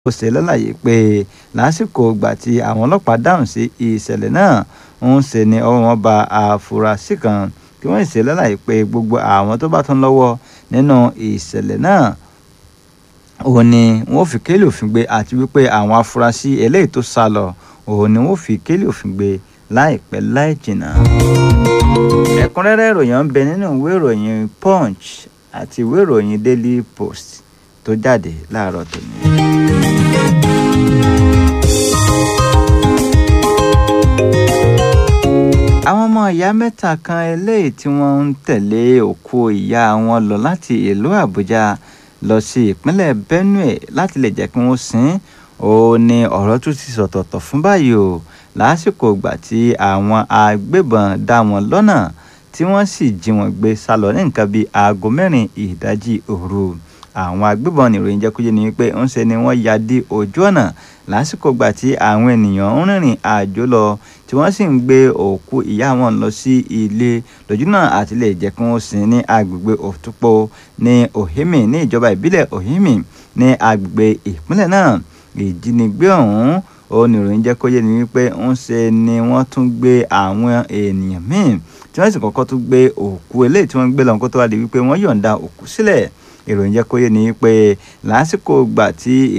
ó ṣe lálàyé pé lásìkò ìgbà tí àwọn ọlọ́pàá dáhùn sí ìṣẹ̀lẹ̀ náà ń ṣe ni ọwọ́ wọn ba àfúrásì kan kí wọ́n ṣe lálàyé pé gbogbo àwọn tó bá tún lọ́wọ́ nínú ìṣẹ̀lẹ̀ náà òun ni wọ́n fi kélé òfin gbé àti wípé àwọn afurasí eléyìí tó sá lọ òun ni wọ́n fi kélé òfin gbé láìpẹ́ láì jìnnà. ẹ̀kúnrẹ́rẹ́ ìròyìn ń bẹ nínú ìwé ìròyìn punch àti ìwé ìròyìn daily post tó jáde láàárọ̀ tòní. àwọn ọmọ ìyá mẹ́ta kan eléyìí tí wọ́n ń tẹ̀lé òkú ìyá wọn lọ láti ìlú àbújá lọ sí ìpínlẹ̀ benue láti lè jẹ́ kí wọ́n sin ó ní ọ̀rọ̀ tún ti sọ̀tọ̀tọ̀ fún báyìí o lásìkò ìgbà tí àwọn agbébọn dá wọn lọ́nà tí wọ́n sì jí wọn gbé sá lọ ní nǹkan bíi aago mẹ́rin ìdájí òru àwọn agbébọn nìròyìn jẹ́ kó yé ni wípé ń ṣe ni wọ́n ya dí ojú ọ̀nà lásìkò ìgbà tí àwọn ènìyàn ń rìnrìn àjò lọ tí wọ́n sì ń gbé òkú ìyá wọn lọ sí ilé lójúnà àti lè jẹ́ kí wọ́n sin ní agbègbè òtúpó ní ohimi ní ìjọba ìbílẹ̀ ohimi ní agbègbè ìpínlẹ̀ náà ìjínigbé ọ̀hún oníròyìn jẹ́ kó yé ni wípé ń ṣe ni wọ́n tún gbé àwọn ènìyàn míì tí wọ́n sì kọ́kọ́ tún gbé òkú eléyìí tí wọ́n gbé lọ́n kó tó wá di wípé wọ́n yọ̀ǹda òkú sílẹ̀ ìròyìn jẹ́ kó yé ni wípé lásìkò gbà tí